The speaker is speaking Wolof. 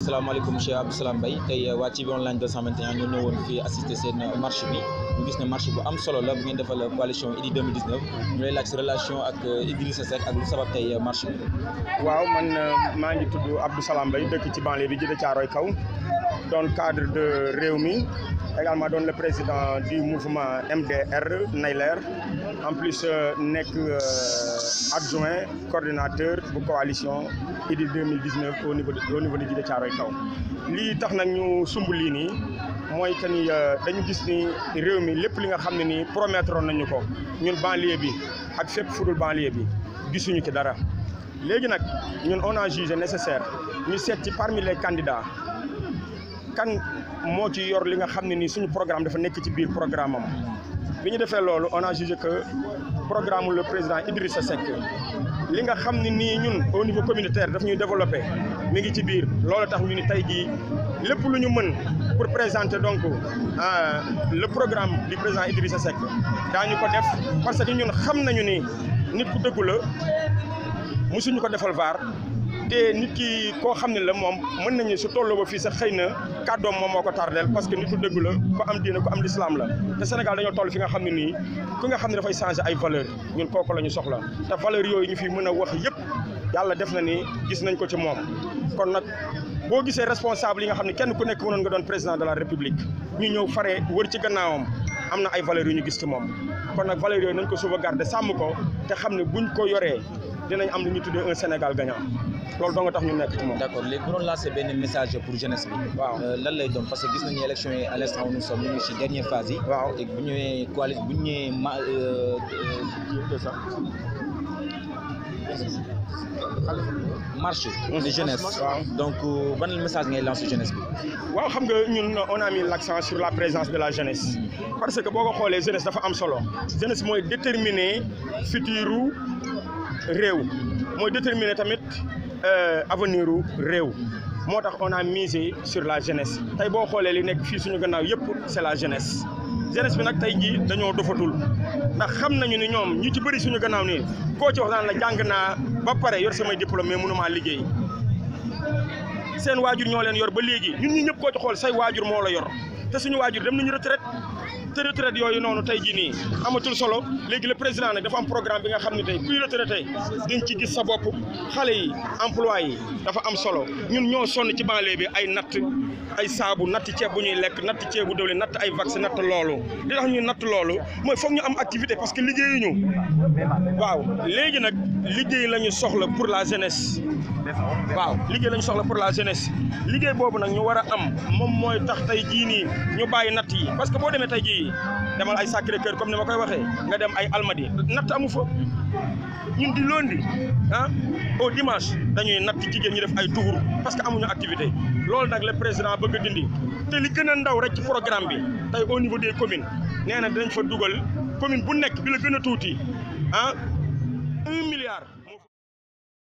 asalaamaaleykum monsieur Abdou Salam Mbaye tey waa TV online 221 ñu ñëwoon fii assister seen marche bi ñu gis ne marche bu am solo la bu ngeen defal coalition Idy 2019 ñu lay laaj sa relation ak Idrissa Seck ak lu sabab tey marche bi. waaw man maa ngi tudd Abdou Salam Mbaye dëkk ci banlieue bi jëde Caaroy kaw doon cadre de Rewmi également doon le président du mouvement MDR Nayler en plus nekk adjoint coordinateur bu coalition Idy 2019 au niveau de au niveau de Djiddah Thiaroye Kaw lii tax nag ñu sumb lii nii mooy que ni dañu gis ni réew mi lépp li nga xam ne nii promettre nañu ko ñun banlieue bi ak fépp fudul banlieue bi gisuñu ci dara léegi nag ñun on a jugé nécessaire ñu seet ci parmi les candidats kan moo ci yor li nga xam ne nii suñu programme dafa nekk ci biir programme am bi ñu defee loolu on a jugé que programme le président Idrissa Seck li nga xam ne nii ñun au niveau communautaire daf ñuy développé mi ngi ci biir loolu tax ñu ni tey jii lépp lu ñu mën pour présenter donc le programme du président Idrissa Seck daañu ko def parce que ñun xam nañu ni nit ku dëggu la musuñu ko defal vaar te nit ki koo xam ne la moom mën nañu su tolloo ba fii sax xëy na kàddoom moom moo ko tardeel parce que nitu dëgg la ko am diine ko am lislaam la te Sénégal dañoo toll fi nga xam ne nii ku nga xam ne dafay changer ay valeur ñun kooku la ñu soxla te valeur yooyu ñu fi mën a wax yëpp yàlla def na ni gis nañ ko ci moom kon nag boo gisee responsable yi nga xam ne kenn ku nekk mënoon nga doon président de la république ñu ñëw fare wër ci gannaawam am na ay valeurs yu ñu gis ci moom kon nag valeurs yooyu nañ ko sauvegarder sàmm ko te xam ne buñ ko yoree dinañ am lu ñu tuddee un Sénégal gagnant loolu doo nga tax ñu nekk ci moom. d' accord léegi bu doon lancer benn message pour jeunesse bi. waaw lan lay doon parce que gis nañu élection yi à l' instant où nous sommes ñu ngi si dernière phase yi. waaw te bu ñëwee coali bu ñëwee ma marche de jeunesse. waaw donc ban message ngay lancer jeunesse bi. waaw xam nga ñun on a mis l' accent sur la présence de la jeunesse. parce que boo ko xoolee jeunesse dafa am solo. jeunesse mooy déterminer futuru réew. mooy déterminer tamit avenir u réew moo tax on a misé sur la jeunesse tey boo xoolee li nekk fii suñu gannaaw yëpp c' est la jeunesse jeunesse bi nag tey jii dañoo dofatul ndax xam nañu ni ñoom ñu ci bëri suñu gannaaw nii koo ci wax daan la jàng naa ba pare yor samay diplôme mais mënumaa liggéey seen waajur ñoo leen yor ba léegi ñun ñi ñëpp koo ci xool say waajur moo la yor te suñu waajur dem nañu retraite te retraite yooyu noonu tey jii nii amatul solo léegi le président nag dafa am programme bi nga xam ne tey kuy retraité di nga ci gis sa bopp xale yi emploi yi dafa am solo ñun ñoo sonn ci banlieue bi ay natt ay saabu natt ceeb bu ñuy lekk natt ceeb bu dawli natt ay vaccin natt loolu li tax ñuy natt loolu mooy foog ñu am activité parce que liggéeyuñu waaw léegi nag liggéey la ñu soxla pour la jeunesse waaw liggéey la ñu soxla pour la jeunesse liggéey boobu nag ñu war a am moom mooy tax tey jii nii ñu bàyyi natt yi parce que boo demee tey jii demal ay Sacré Cœur comme ni ma koy waxee nga dem ay Almadi natt amu fa ñun di lundi ah au dimanche dañuy natt jigéen ñi def ay tour parce que amuñu activité loolu nag le président bëgg a dindi te li gën a ndaw rek ci programme bi tey au niveau des communes nee na dinañ fa dugal commune bu nekk bi la gën a tuuti ah un milliard